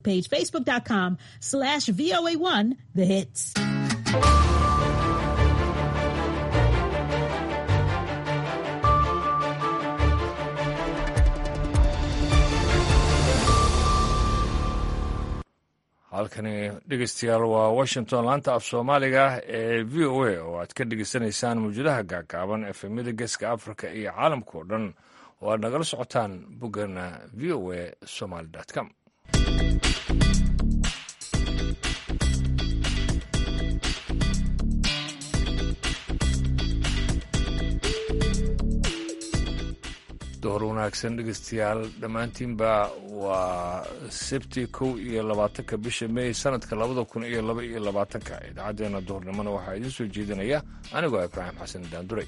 page facebook.com slash VOA1 the hits. halkani dhegeystayaal waa washington laanta af soomaaliga ee v o a oo aad ka dhegeysanaysaan mawjadaha gaagaaban efemyada geeska africa iyo caalamka oo dhan oo aad nagala socotaan boggana v o a somaly com door wanaagsan dhegeystayaal dhammaantiinba waa sebti kow iyo labaatanka bisha mey sanadka labada kun iyo laba iyo labaatanka idaacaddeenna duhurnimona waxaa idiin soo jeedinaya anigoo ibraahim xasan daanduray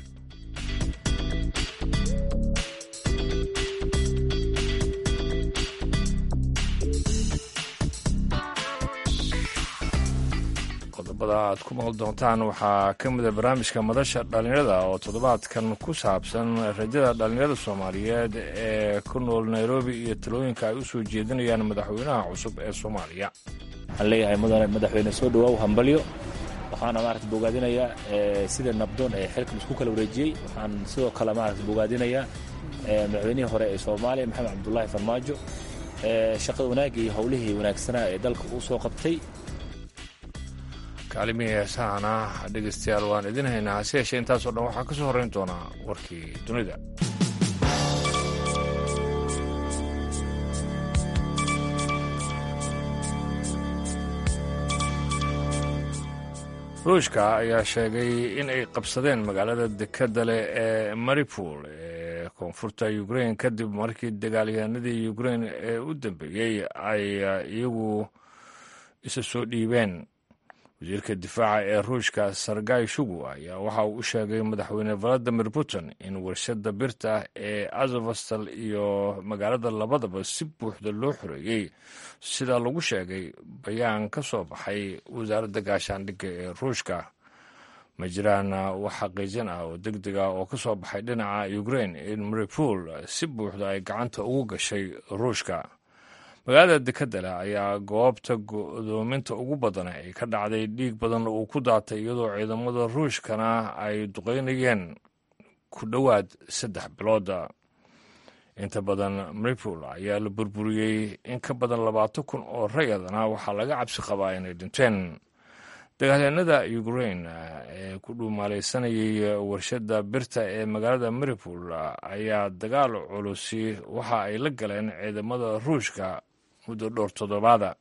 qodobada aad ku maqli doontaan waxaa ka mida barnaamijka madasha dhallinyarada oo toddobaadkan ku saabsan rajada dhallinyarada soomaaliyeed ee ku nool nairobi iyo talooyinka ay u soo jeedinayaan madaxweynaha cusub ee soomaaliya waxaan leeyahay mudane madaxweyne soo dhawaaw hambalyo waxaana maarata bogaadinayaa sida nabdoon ee xilkan isku kala wareejiyey waxaan sidoo kale maarata bogaadinayaa madaxweynihii hore ee soomaaliya maxamed cabdulaahi farmaajo shaqada wanaagga iyo howlihii wanaagsanaa ee dalka uu soo qabtay kaalimihii heesahana dhegeystayaal waan idin haynaa hase yeeshee intaasoo dhan waxaa ka soo horrayn doonaa warkii dunida ruushka ayaa sheegay in ay qabsadeen magaalada dekadda leh ee maripol ee koonfurta ukrain kadib markii dagaalyahanadii ukrain ee u dambeeyey ay iyagu isa soo dhiibeen wasiirka difaaca ee ruushka sargay shugu ayaa waxa uu u sheegay madaxweyne valadimir putin in warshada birta ee azovastal iyo magaalada labadaba si buuxda loo xoreeyey sida lagu sheegay bayaan ka soo baxay wasaaradda gaashaandhigga ee ruushka ma jiraan wax xaqiijin ah oo deg deg ah oo ka soo baxay dhinaca ukrain in maripol si buuxda ay gacanta ugu gashay ruushka magaalada dekadale ayaa goobta godoominta ugu badan ay ka dhacday dhiig badan uu ku daatay iyadoo ciidamada ruushkana ay duqeynayeen ku dhowaad saddex bilooda inta badan maripol ayaa la burburiyey in ka badan labaatan kun oo rayadana waxaa laga cabsi qabaa inay dhinteen dagaalyahanada ukrain ee ku dhuumaalaysanayay warshada birta ee magaalada maripol ayaa dagaal culusi waxa ay la galeen ciidamada ruushka muddo dhowr toddobaada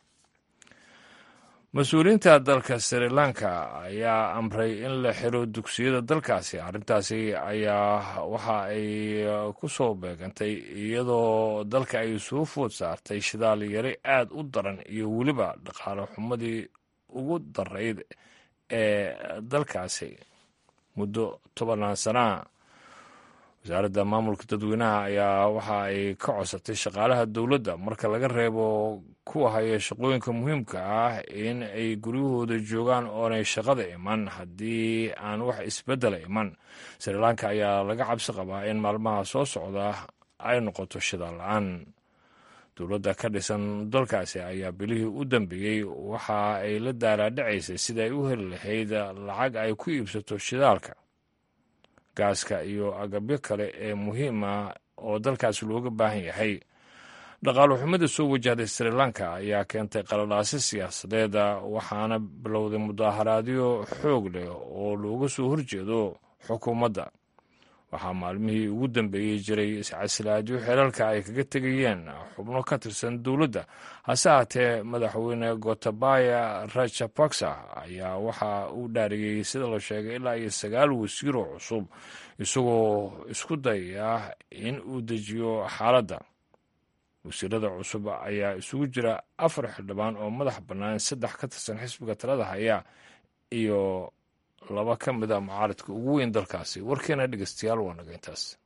mas-uuliyiinta dalka sri lanka ayaa amray in la xiro dugsiyada dalkaasi arrintaasi ayaa waxa ay ku soo beegantay iyadoo dalka ay soo food saartay shidaal yari aad u daran iyo weliba dhaqaale xumadii ugu darayd ee dalkaasi muddo tobanaan sanaa wasaaradda maamulka dadweynaha ayaa waxa ay ka codsatay shaqaalaha dowladda marka laga reebo kuwa haya shaqooyinka muhiimka ah in ay guryahooda joogaan oonay shaqada iman haddii aan wax isbeddela iman sri lanka ayaa laga cabsi qabaa in maalmaha soo socda ay noqoto shidaal la-aan dowladda ka dhisan dalkaasi ayaa bilihii u dambeeyey waxa ay la daaraadhacaysay sida ay u heli lahayd lacag ay ku iibsato shidaalka gaaska iyo agabyo kale ee muhiima oo dalkaasi looga baahan yahay dhaqaalo xumada soo wajahday sri lanka ayaa keentay qaladhaasi siyaasadeed waxaana bilowday mudaaharaadyo xoog leh oo looga soo horjeedo xukuumadda waxaa maalmihii ugu dambeeyey jiray iscasilaadyo xeelalka ay kaga tegayeen xubno ka tirsan dowladda hase haatee madaxweyne gotabaya rajapaksa ayaa waxa uu dhaariyey sida la sheegay ilaa iyo sagaal wasiiroo cusub isagoo isku dayaya in uu dejiyo xaaladda wasiirada cusub ayaa isugu jira afar xildhibaan oo madax bannaan saddex ka tirsan xisbiga talada haya iyo laba ka mid a mucaaradka ugu weyn dalkaasi warkeena dhegeystayaal waa naga intaas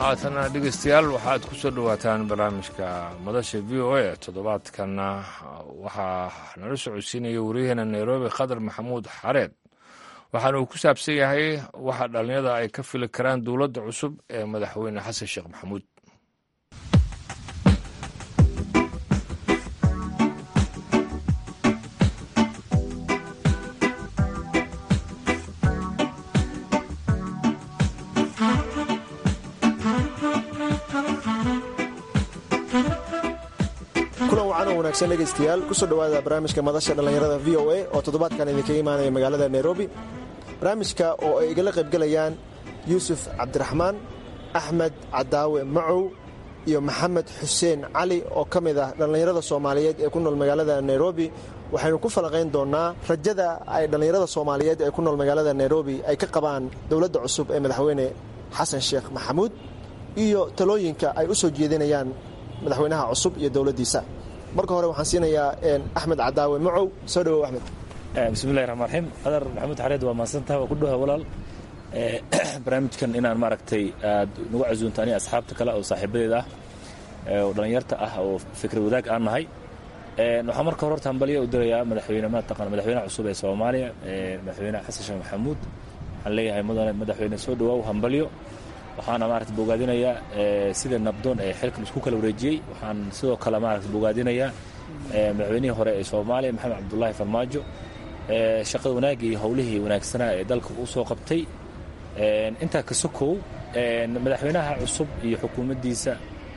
haatana dhegeystayaal waxaad ku soo dhowaataan barnaamijka madasha v o a toddobaadkanna waxaa nala socodsiinaya wariyaheena nairobi khadar maxamuud xareed waxaana uu ku saabsan yahay waxa dhallinyada ay ka fili karaan dowladda cusub ee madaxweyne xasan sheekh maxamuud kulan wacan oo wanaagsan dhegaystayaal kusoo dhowaada barnaamijka madasha dhallinyarada v o a oo toddobaadkan idinkaga imaanaya magaalada nairobi barnaamijka oo ay igala qaybgelayaan yuusuf cabdiraxmaan axmed cadaawe macow iyo maxamed xuseen cali oo ka mid ah dhallinyarada soomaaliyeed ee ku nool magaalada nairobi waxaynu ku falaqayn doonnaa rajada ay dhallinyarada soomaaliyeed ee ku nool magaalada nairobi ay ka qabaan dowladda cusub ee madaxweyne xasan sheekh maxamuud iyo talooyinka ay u soo jeedinayaan madaxweynaha cusub iyo dowladdiisa marka hore waxaan siinayaa axmed cadaawe macow soo dhawow axmed bismillahi raxmaan raxiim qadar maxamuud xareed waa mahadsantaha waa ku dhowa walaal barnaamijkan inaan maaragtay aad nagu casuunto aniga asxaabta kale oo saaxiibadeed ah oo dhallinyarta ah oo fikrad wadaag aan nahay waxaan marka hore horta hambaliya u dirayaa madaxweyne mataqana madaxweynaha cusub ee soomaaliya madaxweynaha xasan sheekh maxamuud waxaan leeyahay mudane madaxweyne soo dhawaaw hambalyo waxaana maarata bogaadinayaa sida nabdoon ee xilkan isku kala wareejiyey waxaan sidoo kale maarata bogaadinayaa madaxweynihii hore ee soomaaliya maxamed cabdulaahi farmaajo shaqada wanaagga iyo howlihii wanaagsanaa ee dalka u soo qabtay intaa ka sokow madaxweynaha cusub iyo xukuumaddiisa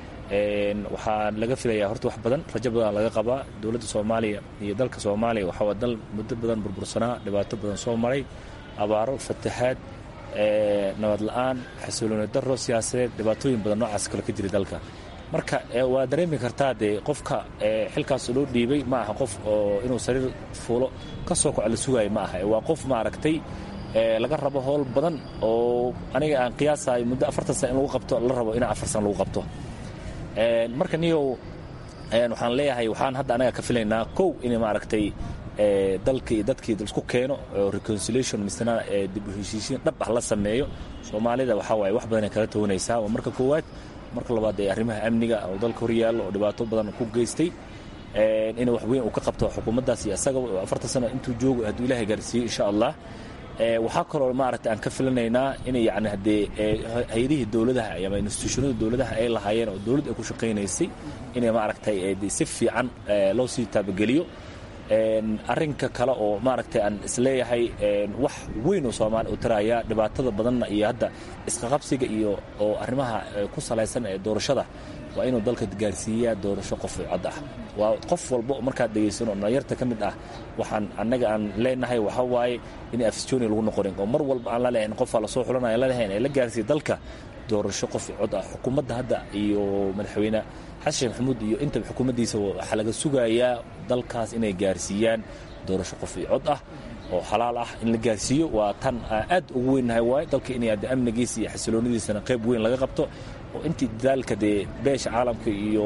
waxaa laga filayaa horta wax badan rajo badan laga qabaa dowladda soomaaliya iyo dalka soomaaliya waxaa dal muddo badan burbursanaa dhibaato badan soo maray abaaro fatahaad nabad la-aan xasilooni daro siyaasadeed dhibaatooyin badan noocaas kale ka jira dalka marka waa dareemi kartaa dee qofka xilkaas loo dhiibay ma aha qof oo inuu sariir fuulo ka soo koco la sugaayo ma aha waa qof maaragtay laga rabo howl badan oo aniga aan qiyaasayo muddo afartan sana in lagu qabto la rabo in afar sana lagu qabto marka niyow waxaan leeyahay waxaan hadda anaga ka filaynaa kow in maaragtay dalkii dadkii isku keeno reconciliation misna dib u heshiisiin dhab ah la sameeyo soomaalida waxaa waaye wax badanay kala tawanaysaa waa marka koowaad marka labaad ee arrimaha amniga oo dalka hor yaallo oo dhibaato badan ku geystay inuu wax weyn uu ka qabto xukuumaddaas iyo asaga afartan sano intuu joogo hadduu ilaahay gaarsiiyo insha allah waxaa kaloo maaragtay aan ka filanaynaa inay yani haddee hay-adihii dowladaha ama institutionada dowladaha ay lahaayeen oo dowladd ay ku shaqaynaysay inay maaragtay si fiican loo sii taabageliyo arrinka kale oo maaragtay aan isleeyahay wax weyn oo soomaaliya u taraya dhibaatada badanna iyo hadda isqaqabsiga iyo oo arrimaha ku salaysan ee doorashada waa inuu dalka gaarsiiyaa doorasho qof cod ah waa qof walba markaad dhegaysano dhalinyarta ka mid ah waxaan annaga aan leenahay waxa waaye in afisjoni lagu noqonin oo mar walba aan la lehayn qofaa lasoo xulanaya lalehayn ee la gaarsiiya dalka doorasho qof cod ah xukuumadda hadda iyo madaxweyne xasan sheekh maxamuud iyo intaba xukuumaddiisa waxaa laga sugayaa dalkaas inay gaarsiiyaan doorasho qof cod ah oo xalaal ah in la gaarsiiyo waa tan aad ugu weynnahay waaye dalka inay adde amnigiisa iyo xasiloonadiisana qayb weyn laga qabto oo intii dadaalka dee beesha caalamka iyo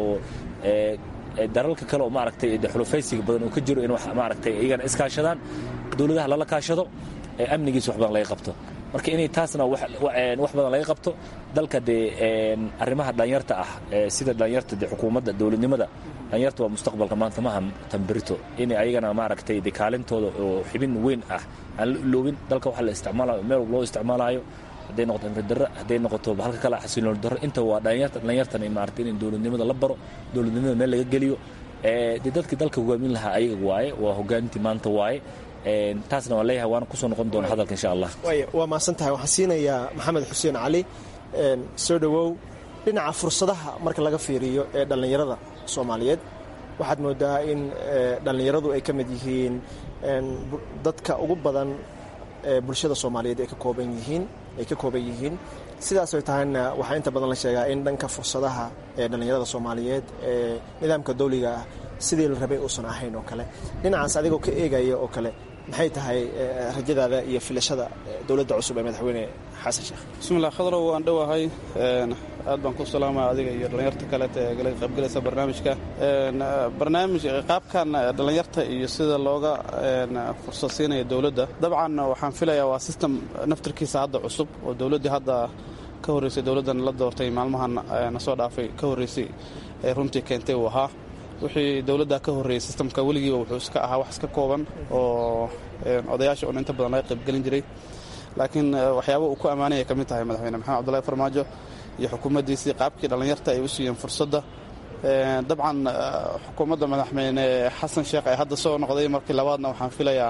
dalalka kale oo maaragtay de xulufaysiga badan uu ka jiro in wax maaragtay iyagana iskaashadaan dowladaha lala kaashado ee amnigiisa wax badan laga qabto marka inay taasna wax badan laga qabto dalka dee arrimaha dhalinyarta ah sida dhalinyarta de xukuumadda dowladnimada dhalinyarta waa mustaqbalka maanta maaha tambirito inay ayagana maaragtay de kaalintooda oo xibin weyn ah aan la iloobin dalka waxa la isticmaalayo meel walba loo isticmaalayo hadday noqoto imridarro hadday noqoto halka kale xasilooni darro inta waa dhalinyarta dhalinyartana maaragtay in dowladnimada la baro dowladnimada meel laga geliyo dee dadkii dalka hogaamin lahaa ayaga waaye waa hogaamintii maanta waaye taasna waan leeyahay waana kusoo noqon doona hadalka insha allah waa mahadsan tahay waxaan siinayaa maxamed xuseen cali soo dhowow dhinaca fursadaha marka laga fiiriyo ee dhallinyarada soomaaliyeed waxaad moodaa in dhallinyaradu ay ka mid yihiin dadka ugu badan ee bulshada soomaaliyeed ay ka kooban yihiin ay ka kooban yihiin sidaas ay tahayna waxaa inta badan la sheegaa in dhanka fursadaha ee dhallinyarada soomaaliyeed ee nidaamka dawliga ah sidii la rabay uusan ahayn oo kale dhinacaas adigoo ka eegaya oo kale maxay tahay rajadaada iyo filashada dowladda cusub ee madaxweyne xasan sheekh bismillah khadrow waan dhowahay aad baan ku salaamaya adiga iyo dhallinyarta kaleeta ee gala qaybgalaysa barnaamijka barnaamij qaabkan dhallinyarta iyo sida looga fursad siinaya dowladda dabcan waxaan filayaa waa system naftarkiisa hadda cusub oo dowladdii hadda ka horreysay dowladdan la doortay maalmahan na soo dhaafay ka horreysay ee runtii keentay uu ahaa wixii dowladda ka horreeyey sistamka weligiiba wuxuu iska ahaa wax iska kooban oo odayaasha un inta badan laga qaybgelin jiray laakiin waxyaaba uu ku ammaanaya ka mid tahay madaxweyne maxamed cabdullahi farmaajo iyo xukuumaddiisii qaabkii dhallinyarta ay u siiyeen fursadda dabcan xukuumadda madaxweyne xasan sheekh ee hadda soo noqday markii labaadna waxaan filayaa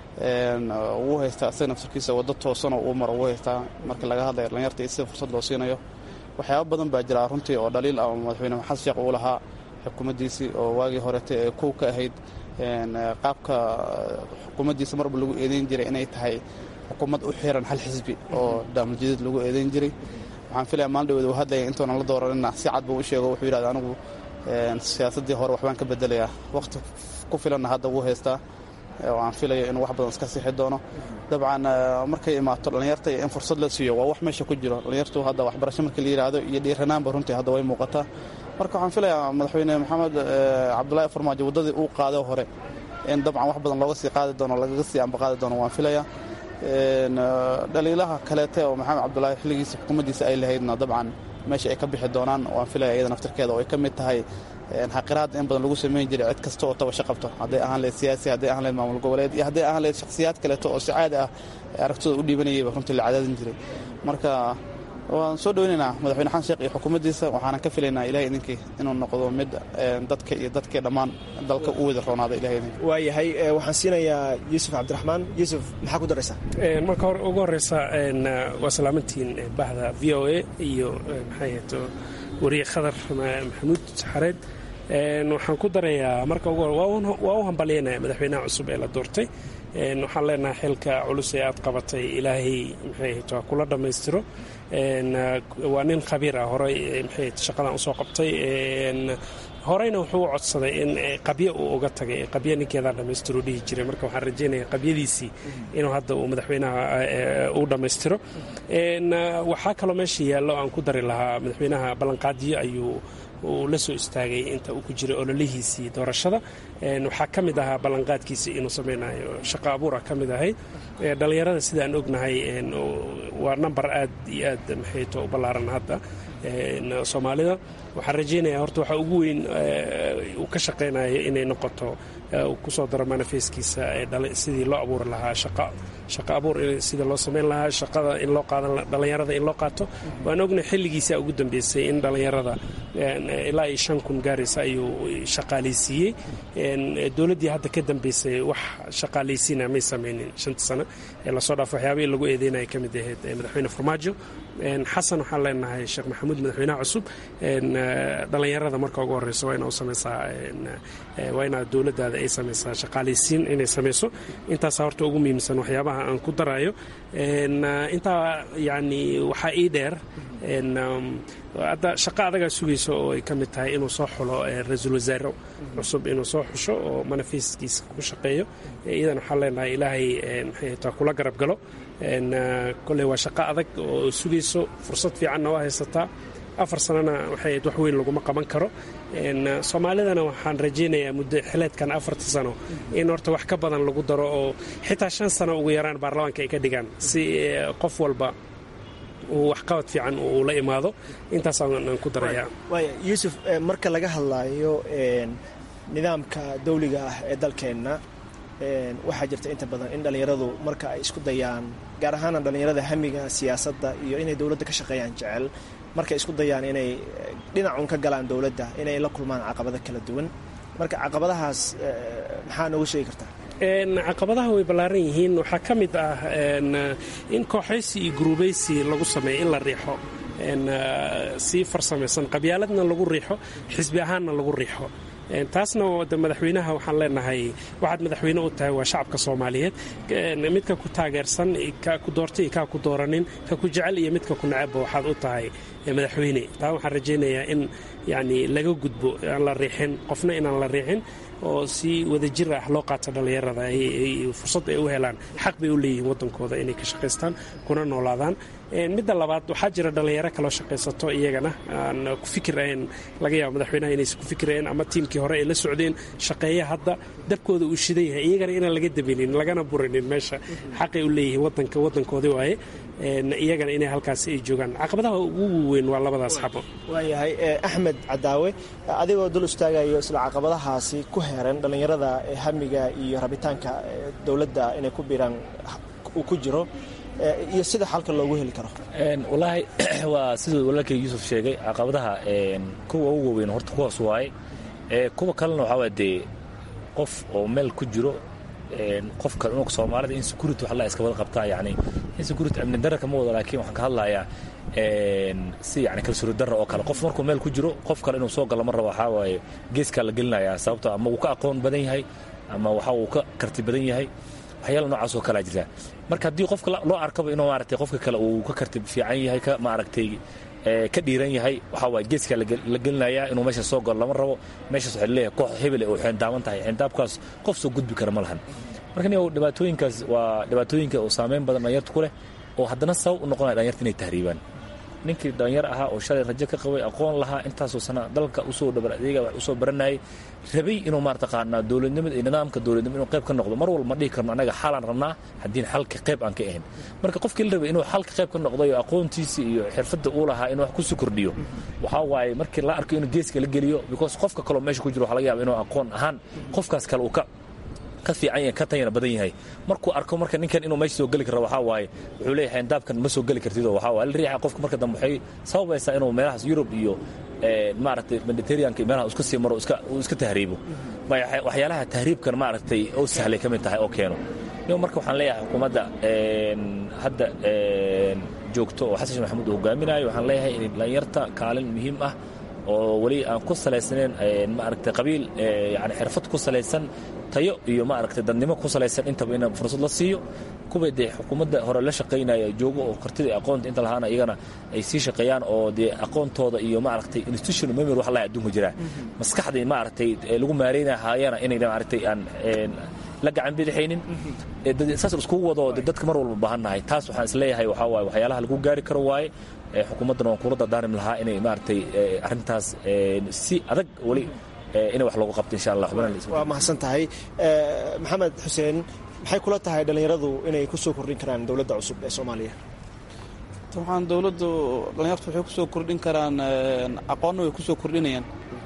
wuu haystaa isaga naftarkiisa waddo toosanoo uu maro wuu haystaa markii laga hadlaya dhallinyarta iyo sida fursad loo siinayo waxyaaba badan baa jira runtii oo dhaliil ah oo madaxweyne xasan sheekh uu lahaa xukuumaddiisii oo waagii horete ee kow ka ahayd qaabka xukuumaddiisa marba lagu eedeyn jiray inay tahay xukuumad u xiran hal xisbi oo daamuljideed lagu eedeyn jiray waxaan filaya maalin dhaweed uu hadlaya intuunan la dooranina si cad buu u sheego wuxuu yidhahda anigu siyaasaddii hore waxbaan ka bedelayaa wakhti ku filanna hadda wuu haystaa oo aan filayo inuu wax badan iska sixi doono dabcan markay imaato dhallinyarta iyo in fursad la siiyo waa wax meesha ku jiro dhallinyartu hadda waxbarasho markii la yidhaahdo iyo dhiiranaanba runtii hadda way muuqataa marka waxaan filayaa madaxweyne maxamed cabdulaahi farmaajo waddadii uu qaado hore in dabcan wax badan looga sii qaadi doono lagaga sii ambaqaadi doono waan filayaa dhaliilaha kaleete oo maxamed cabdulaahi xilligiisa xukuumaddiisa ay lahaydna dabcan meesha ay ka bixi doonaan waan filaya iyada naftirkeeda oo ay ka mid tahay xaqiraad in badan lagu samayn jiray cid kasta oo tabasho qabto hadday ahaan lehed siyaasi hadday ahaan lehed maamul goboleed iyo hadday ahaan lehed shakhsiyaad kaleeto oo si caadi ah aragtidooda u dhiibanayayba runtii la cadaadin jiray marka waan soo dhoweynaynaa madaxweyne xasan sheekh iyo xukuumaddiisa waxaanan ka filaynaa ilahay idinkii inuu noqdo mid dadka iyo dadkii dhammaan dalka u wada roonaada ilahay idinki waayahay waxaan siinayaa yuusuf cabdiraxmaan yuusuf maxaa ku daraysaa marka hore ugu horeysa waa salaamantiin bahda v o a iyo maxay to wariye khadar maxamuud saxareed waxaan ku darayaa marka ugu hore waa u hambalyaynaya madaxweynaha cusub ee la doortay waxaan leenahay xilka culus ee aad qabatay ilaahay maxay to kula dhammaystiro waa nin khabiir ah horey maxay shaqadan usoo qabtay horeyna wuxuu u codsaday in qabyo uu uga tagay qabyo ninkeedaa dhammaystiro dhihi jiray marka waxaan rajaynaya qabyadiisii inuu hadda uu madaxweynaha uu dhammaystiro waxaa kaloo meesha yaallo aan ku dari lahaa madaxweynaha ballanqaadiyo ayuu uu la soo istaagay inta uu ku jiray ololihiisii doorashada waxaa ka mid ahaa ballanqaadkiisii inuu samaynayo shaqo abuura ka mid ahayd dhallinyarada sidaan ognahay waa namber aad iyo aad maxayto u ballaaran hadda soomaalida waxaan rajaynaya horta waxaa ugu weyn uu ka shaqaynayo inay noqoto kusoo daro manifeskiisa sidii loo abuuri lahaa shaqo abuur sida loo samayn lahaa shaqada in loo qaadan dhallinyarada in loo qaato waan ogna xilligiisa ugu dambeysay in dhallinyarada ilaa iyo shan kun gaaraysa ayuu shaqaalaysiiyey dowladdii hadda ka dambeysay wax shaqaalaysiina may samaynin shanta sano ee lasoo dhaafo waxyaabihii lagu eedeynaya ka mid ahayd madaxweyne farmaajo xasan waxaan leenahay sheekh maxamuud madaxweynaha cusub dhallinyarada marka ugu horeyso waa ina u samaysaa waa inaa dowladdaada ay samaysaa shaqaalaysiin inay samayso intaasa horta ugu muhiimsan waxyaabaha aan ku darayo intaa yani waxaa ii dheer hadda shaqo adagaa sugaysa oo ay ka mid tahay inuu soo xulo ra-iisul wasaare cusub inuu soo xusho oo manifeskiisa ku shaqeeyo iyadan waxaan leenahay ilaahay maxay taa kula garab galo kolley waa shaqo adag oo sugayso fursad fiicanna waa haysataa afar sanana waxay ahayd wax weyn laguma qaban karo soomaalidana waxaan rajaynayaa muddo xileedkan afarta sano in horta wax ka badan lagu daro oo xitaa shan sano ugu yaraan baarlamaanka ay ka dhigaan si qof walba uu waxqabad fiican uu la imaado intaasaan ku darayaa waaya yuusuf marka laga hadlaayo nidaamka dawliga ah ee dalkeenna waxaa jirta inta badan in dhallinyaradu marka ay isku dayaan gaar ahaana dhallinyarada hamiga siyaasadda iyo inay dowladda ka shaqeeyaan jecel markay isku dayaan inay dhinacun ka galaan dowladda inay la kulmaan caqabado kala duwan marka caqabadahaas maxaa nooga sheegi kartaa caqabadaha way ballaaran yihiin waxaa ka mid ah in kooxaysi iyo guruubaysi lagu sameeyo in la riixo sii farsamaysan qabyaaladna lagu riixo xisbi ahaanna lagu riixo taasna de madaxweynaha waxaan leenahay waxaad madaxweyne u tahay waa shacabka soomaaliyeed midka ku taageersan ka ku doortay iyo kaa ku dooranin ka ku jecel iyo midka ku necebba waxaad u tahay madaxweyne taa waxaan rajaynayaa in yani laga gudbo aan la riixin qofna inaan la riixin oo si wadajir ah loo qaato dhallinyarada fursad ay u helaan xaq bay u leeyihiin waddankooda inay ka shaqaystaan kuna noolaadaan midda labaad waxaa jira dhallinyaro kaloo shaqaysato iyagana aan ku fikirayn laga yaabo madaxweynaha inaysan ku fikirayn ama tiimkii hore ay la socdeen shaqeeya hadda dabkooda uu shidan yahay iyagana inaan laga dabinin lagana burinin meesha xaqay u leeyihiin wadanka waddankoodii waaye iyagana inay halkaas ay joogaan caqabadaha ugu weyn waa labadaas xabo waayahay axmed cadaawe adigoo dul istaagayo isla caqabadahaasi ku heeran dhallinyarada hamiga iyo rabitaanka dowladda inay ku biiraan uu ku jiro iyo sida xalka loogu heli karo wallaahi waa siduu walaalkay yuusuf sheegay caqabadaha kuwa ugu waaweyn horta kuwaas waaye kuwa kalena waxaa waa dee qof oo meel ku jiro qofka unug soomaalida insecurity wax la iska wada qabtaa yani insecurity amni darra kama wado laakiin waxaan ka hadlayaa si yani kalsooni darra oo kale qof markuu meel ku jiro qof kale inuu soo galo ma rabo waxaa waaye geeskaa la gelinayaa sababto ama wuu ka aqoon badan yahay ama waxa uu ka karti badan yahay waxyaala noocaas oo kalea jirta marka haddii qofka loo arkaba inuu maaragtay qofka kale uu ka karti fiican yahay ka maaragtay ka dhiiran yahay waxaa waaye geeskaa la gelinayaa inuu meesha soo galo lama rabo meeshaas waxay leeyahay koox hebele oo xeendaaban tahay xeendaabkaas qof soo gudbi kara ma lahan marka nin dhibaatooyinkaas waa dhibaatooyinka oo saameyn badan dhalinyarta ku leh oo haddana sabab u noqonaya dhalinyarta inay tahriibaan ninkii dhalinyar ahaa oo shalay rajo ka qabay aqoon lahaa intaasoo sana dalka usoo dhabar adeega wax usoo baranayay rabay inuu maartaqaanaa dowladnimada iyo nidaamka dowladnimo inuu qayb ka noqdo mar walba ma dhihi karno annaga xalaan rabnaa haddiin xalka qayb aan ka ahayn marka qofkii la rabay inuu xalka qayb ka noqdo iyo aqoontiisii iyo xirfadda uu lahaa inuu wax kusii kordhiyo waxaa waaye markii la arko inuu geeska la geliyo because qofka kaloo meesha ku jiro waxa laga yaaba inuu aqoon ahaan qofkaas kale uu ka ka fiican yahay ka tayana badan yahay markuu arko marka ninkan inuu meesha soo geli karo waxaa waaye wuxuu leeyahay xeendaabkan ma soo geli kartid oo waxaa waaye la riixa qofka marka dambe waxay sababaysaa inuu meelahaas yurub iyo maaragtay mediterraneanka iyo meelaha iska sii maro iska uu iska tahriibo waxyaalaha tahriibkan maaragtay oo sahlay ka mid tahay oo keeno nin marka waxaan leeyahay xukuumadda hadda joogto oo xasan sheekh maxamuud uu hogaaminayo waxaan leeyahay in dhalinyarta kaalin muhiim ah oo weli aan ku salaysnayn maaragtay qabiil yani xirfad ku salaysan tayo iyo maaragtay dadnimo ku salaysan intaba in fursad la siiyo kuwa dee xukuumadda hore la shaqaynaya joogo oo kartida iyo aqoonta inta lahaana iyagana ay sii shaqeeyaan oo dee aqoontooda iyo maaragtay institutional memory wax laa adduunka jiraa maskaxdii maaragtay lagu maareynaya haayana inay maaragtay aan la gacan bidixaynin saas iskugu wado dadka mar walba baahannahay taas waxaan isleeyahay waxaa waaye waxyaalaha lagu gaari karo waaye xukuumaddana waan kula dardaarim lahaa inay maaragtay arrintaas si adag weli inay wax loogu qabto insha allah waa mahadsan tahay maxamed xuseen maxay kula tahay dhallinyaradu inay ku soo kordhin karaan dowladda cusub ee soomaaliya waxaan dowladdu dhallinyartu waxay kusoo kordhin karaan aqoonna way kusoo kordhinayaan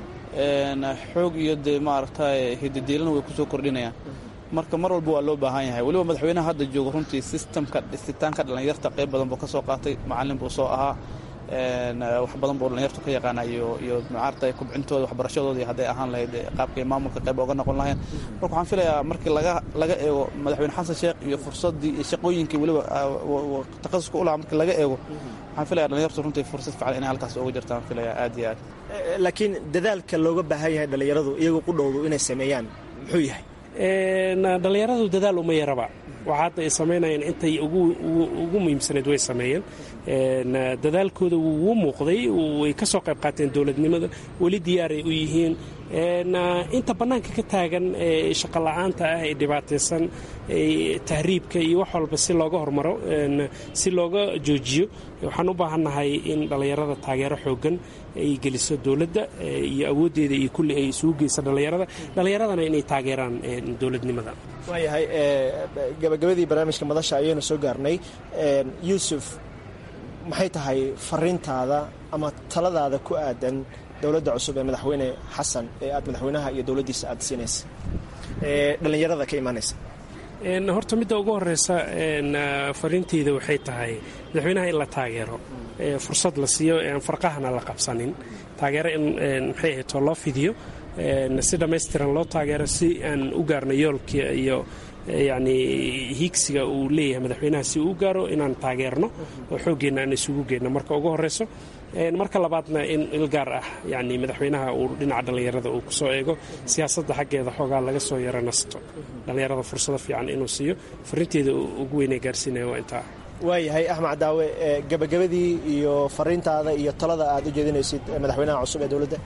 xoog iyo dee maaragtay hididiilana way kusoo kordhinayaan marka mar walba waa loo baahan yahay weliba madaxweynaha hadda jooga runtii sistamka dhisitaanka dhallinyarta qayb badan buu ka soo qaatay macallin buu soo ahaa wax badan buu dhallinyartu ka yaqaana iyo iyo maaragtay kubcintooda waxbarashadooda iyo hadday ahaan lahayd qaabkay maamulka qayb oga noqon lahayn marka waxaan filayaa markii laga laga eego madaxweyne xasan sheekh iyo fursaddii iyo shaqooyinkii weliba takhasuska u lahaa markii laga eego waxaan filaya dhallinyartu runtii fursad fiican inay halkaas uga jirtaan filayaa aad iyo aad laakiin dadaalka looga baahan yahay dhallinyaradu iyagu ku dhowdu inay sameeyaan muxuu yahay dhallinyaradu dadaal uma yaraba waxa hadda ay samaynayeen intay ugu muhiimsanayd way sameeyeen dadaalkooda wuu muuqday way ka soo qayb qaateen dowladnimada weli diyaaray u yihiin inta bannaanka ka taagan shaqo la'aanta ah ee dhibaataysan tahriibka iyo wax walba si looga hormaro si looga joojiyo waxaan u baahannahay in dhallinyarada taageero xooggan ay geliso dowladda iyo awooddeeda iyo kulli ay isugu geyso dhallinyarada dhallinyaradana inay taageeraan dowladnimada waayahay gabagabadii barnaamijka madasha ayaynu soo gaarnay yuusuf maxay tahay fariintaada ama taladaada ku aadan dowladda cusub ee madaxweyne xasan ee aad madaxweynaha iyo dowladdiisa aad siinaysa ee dhallinyarada ka imaanaysa horta midda ugu horeysa fariinteyda waxay tahay madaxweynaha in la taageero fursad la siiyo aan farqahana la qabsanin taageero in maxay ahayd loo fidiyo si dhammaystiran loo taageero si aan u gaarno yoolka iyo yacni hiigsiga uu leeyahay madaxweynaha si uu u gaaro inaan taageerno oo xooggeenna aan isugu geenno marka ugu horeyso marka labaadna in il gaar ah yani madaxweynaha uu dhinaca dhallinyarada uu kusoo eego siyaasadda xaggeeda xoogaa laga soo yaro nasto dhallinyarada fursado fiican inuu siiyo farinteeda ugu weynay gaarsiinaya waa intaa waayahay axmed cadaawe gabagabadii iyo fariintaada iyo talada aad u jeedinaysid madaxweynaha cusub ee dowladda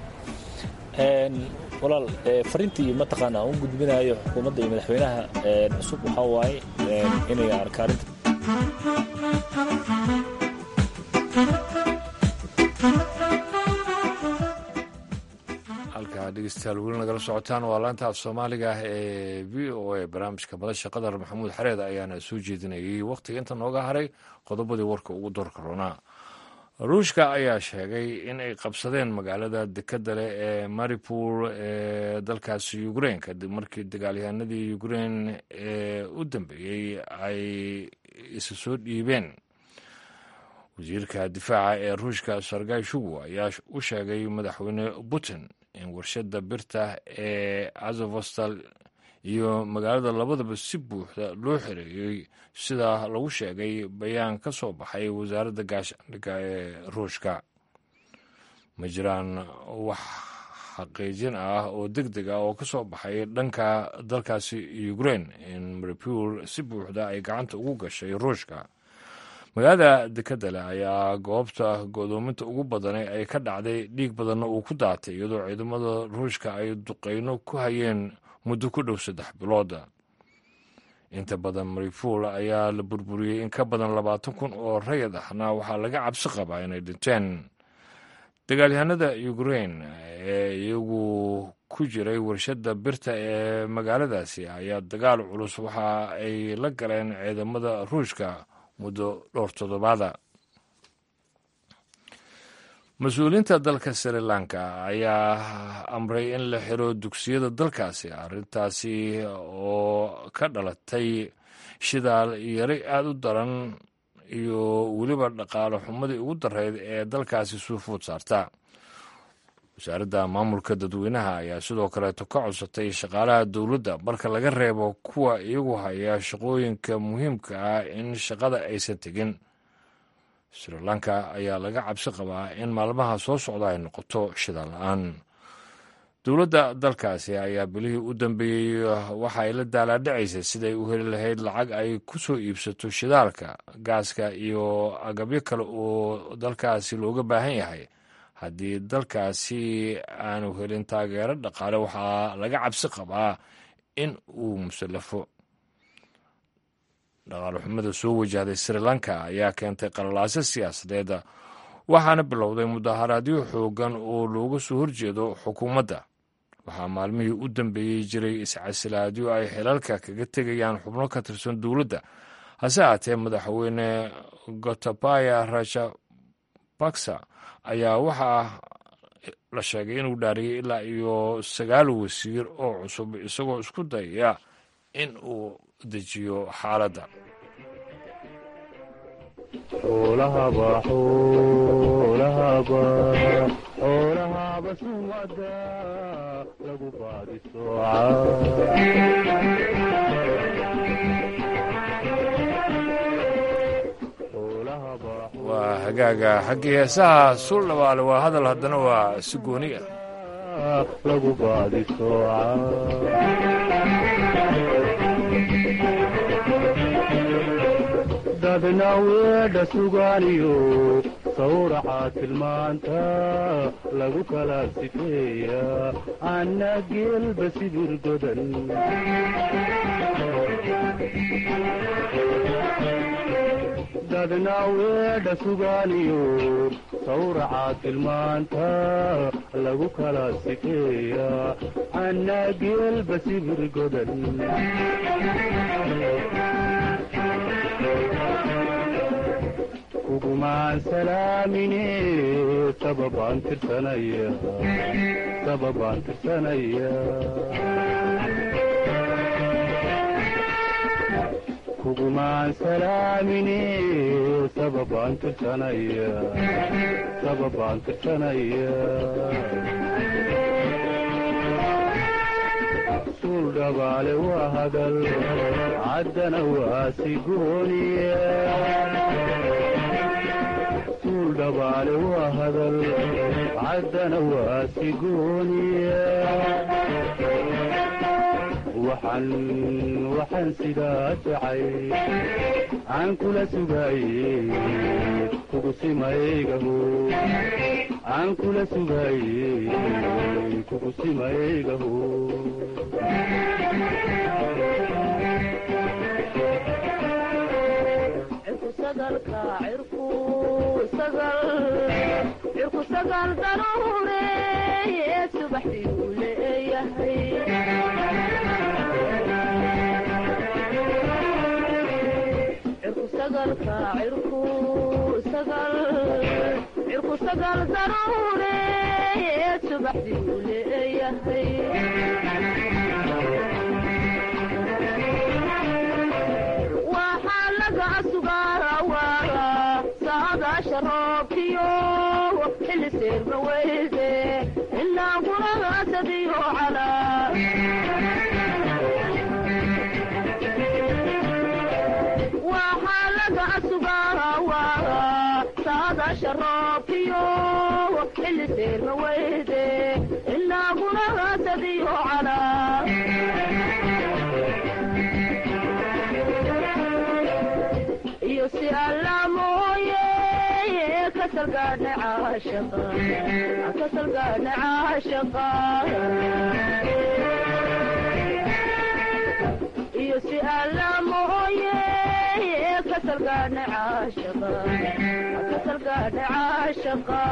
walaal fariintii mataqaana aan u gudbinayo xukuumadda iyo madaxweynaha cusub waxaa waaye inay arkaarinta halkaa dhegeystayaal weli nagala socotaan waa laanta af soomaaliga ee v o a barnaamijka madasha qadar maxamuud xareed ayaana soo jeedinayay wakhtiga inta nooga haray qodobadii warka ugu doorka roonaa ruushka ayaa sheegay in ay qabsadeen magaalada dekadda leh ee maripol ee dalkaasi ukrein kadib markii dagaalyahanadii ukrein ee u dambeeyey ay isa soo dhiibeen wasiirka difaaca ee ruushka sargay shugu ayaa u sheegay madaxweyne putin in warshada birta ee azovostal iyo magaalada labadaba si buuxda loo xereeyey sida lagu sheegay bayaan ka soo baxay wasaaradda gaashaandhigga ee ruushka ma jiraan wax xaqiijin ah oo deg deg ah oo ka soo baxay dhanka dalkaasi ukrein in maripol si buuxda ay gacanta ugu gashay ruushka magaalada dekadda leh ayaa goobta godoominta ugu badane ay ka dhacday dhiig badanna uu ku daatay iyadoo ciidamada ruushka ay duqeyno ku hayeen muddo ku dhow saddex bilooda inta badan maripol ayaa la burburiyey in ka badan labaatan kun oo rayad ahna waxaa laga cabsi qabaa inay dhinteen dagaalyahanada ukrein ee iyagu ku jiray warshadda birta ee magaaladaasi ayaa dagaal culus waxa ay la galeen ciidamada ruushka muddo dhowr toddobaada mas-uuliyiinta dalka sri lanka ayaa amray in la xiro dugsiyada dalkaasi arrintaasi oo ka dhalatay shidaal yari aada u daran iyo weliba dhaqaale xumadii ugu dareyd ee dalkaasi suufood saarta wasaaradda maamulka dadweynaha ayaa sidoo kaleeto ka codsatay shaqaalaha dowladda marka laga reebo kuwa iyagu haya shaqooyinka muhiimka ah in shaqada aysan tegin sri lanka ayaa laga cabsi qabaa in maalmaha soo socda ay noqoto shidaal la-aan dowladda dalkaasi ayaa bilihii u dambeeyey waxa ay la daalaadhacaysay siday u heli lahayd lacag ay ku soo iibsato shidaalka gaaska iyo agabyo kale oo dalkaasi looga baahan yahay haddii dalkaasi aanu helin taageero dhaqaale waxaa laga cabsi qabaa in uu musallafo dhaqaale xumada soo wajahday sri lanka ayaa keentay qalalaaso siyaasadeeda waxaana bilowday mudaharaadyo xoogan oo looga soo horjeedo xukuumadda waxaa maalmihii u dambeeyey jiray iscasilaadyo ay xilalka kaga tegayaan xubno ka tirsan dowladda hase aatee madaxweyne gotabaya rajapaksa ayaa waxaa la sheegay inuu dhaariyey ilaa iyo sagaal wasiir oo cusub isagoo isku dayaya in uu dejiyo xaaladda xoolahaba sumada lagu waa hagaaga xaggii heesaha sul dhabaale waa hadal haddana waa si gooni ah lagu baadi sooca dadna weedha sugaaniyo sawraca tilmaanta lagu kala sifeeya anna geelba sibir godan dadna weedha sugaaniyo sawraca tilmaanta lagu kala sifeeya anna geelba sibir godan kugumaan salaamine sababaan tirsanaya sababaan tirsanaya kugumaan salaamine sababaan tirsanaya sababaan tirsanaya suul dhabaale waa hadal caddana waa sigooniya suul dhabaale waa hadal caddana waa sigooniya waxaan waxaan sidaa jacay aan kula sugaaye kugu simaygaho aan kula sugaaye kugu simaygaho cirku sagaal daruure subaxdii uu leeyahay cirku sagalka cirku sagal cirku sagal daruure subaxdii uu leeyahay waxaa laga sugaawaa saadaasha roobkiyo xilli seerma weyde ilaa guragaasadiyo calaa waxaa laga sugaawaa saadaasha roobkiyo xilli seerma weyde ilaa guragaasadiyo calaa iyo si alla mooye kasalgaadha caashaqa kasalgaadha caashaqa iyo si alla mooye kasalgaadha caashaqa kasalgaadha caashaqa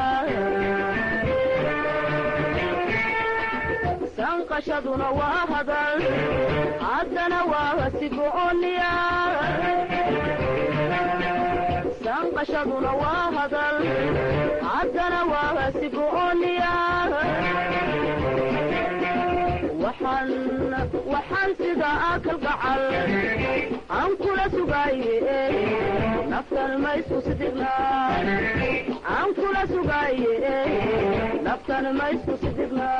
sanqashaduna waa hadal haddana waa sigooniya sanqashaduna waa hadal haddana waa sigooniya waxaan waxaan sida akal gacal aan kula sugaaye naftan ma isku sidigna aan kula sugaaye naftan ma isku sidigna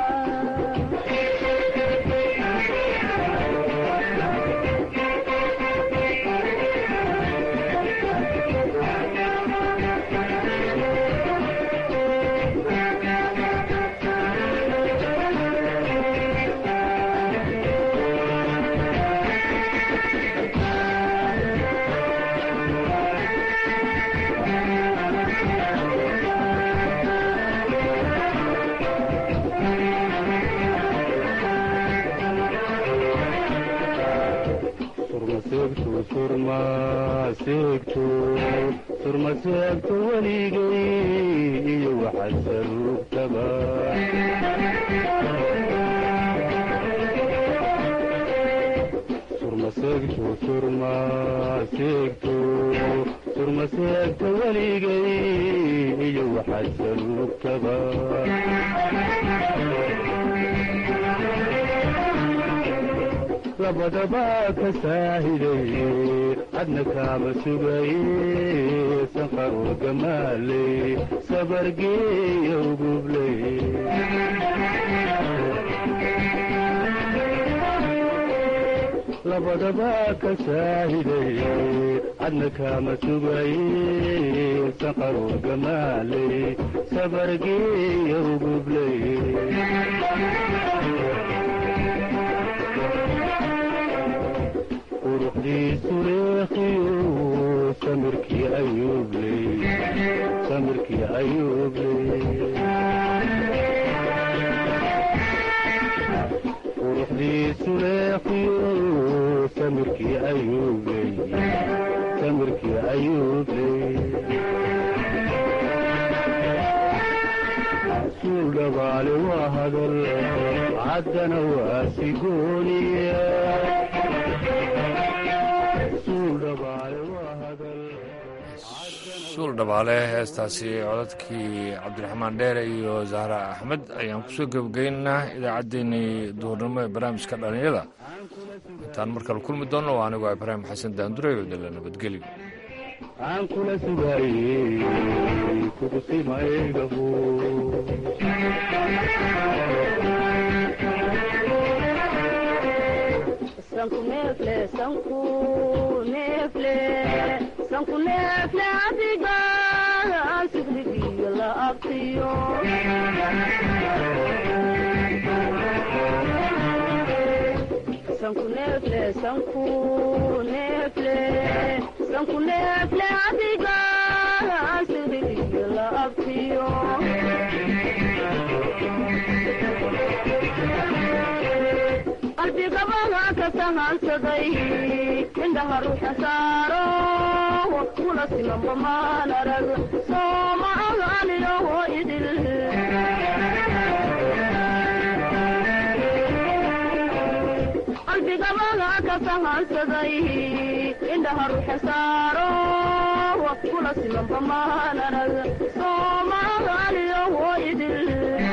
surmaseegto weligay iyo waxaad saruugtaba surmaseegto surmaseegto surmaseegto weligay iyo waxaad saruugtaba labadaba ka saahiday adna kaama sugaye sanqaroo gamaaley sabargeeya ugubley labadaba ka saahiday adna kaama sugaye sanqaroo gamaaley sabargeeya ugubley quruxdiisu leekiyo samirkii ayuubley samirkii ayuubley quruxdiisu leekiyo samirkii ayuubley samirkii ayuubley suul dhabaale waa hadal caddana waa sigooniya suul dhabaale heestaasi codadkii cabdiraxmaan dheere iyo zahra axmed ayaan kusoo gebagaynaa idaacaddeenii duhurnimo ee barnaamijka dhallinyada intaan markale kulmi doonno waa anigoo ibraahim xasan daandure oo dala nabadgelyo aan kula sugaayey kugusimaygahu sanku neefle sanku neefle sanku neefle adiga sigrigiyo la abtiyo sanku neefle sanku neefle sanku neefle adiga sigrigiyo la abtiyo qalbigabaga ka sahansaday indhaha ruuxa saaro kula simanba maan arag sooma agaaniyoho idil sahansaday indhaha ruuxa saaro kula simanba maanarag soomaaliya hoydil